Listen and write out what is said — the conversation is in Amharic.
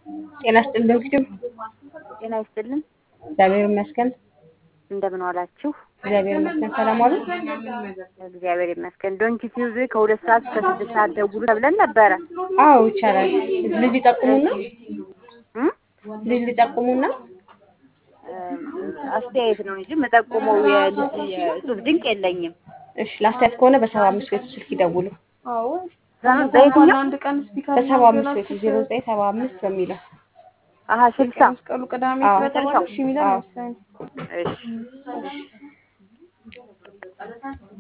ጤና ይስጥልን እንግዲህ ጤና ይስጥልን። እግዚአብሔር ይመስገን። እንደምን ዋላችሁ? እግዚአብሔር ይመስገን። ሰላም ዋሉ። እግዚአብሔር ይመስገን። ዶንኪ ቲዩዝ ከሁለት ሰዓት እስከ ስድስት ሰዓት ደውሉ ተብለን ነበረ። አዎ ይቻላል። ልጅ ሊጠቁሙና እም? ልጅ ሊጠቁሙና አስተያየት ነው እንጂ የምጠቁመው የልጅ የእጹብ ድንቅ የለኝም። እሺ ለአስተያየት ከሆነ በሰባ አምስት ቤቱ ስልክ ይደውሉ። በየትኛው አንድ ቀን ስፒከር በሰባ አምስት ቤቱ ዜሮ ዘጠኝ ሰባ አምስት በሚለው አሀ ስልሳ መስቀሉ ቅዳሜ አዎ። ስለተባለ እሺ የሚለን አዎ። መሰለኝ። እሺ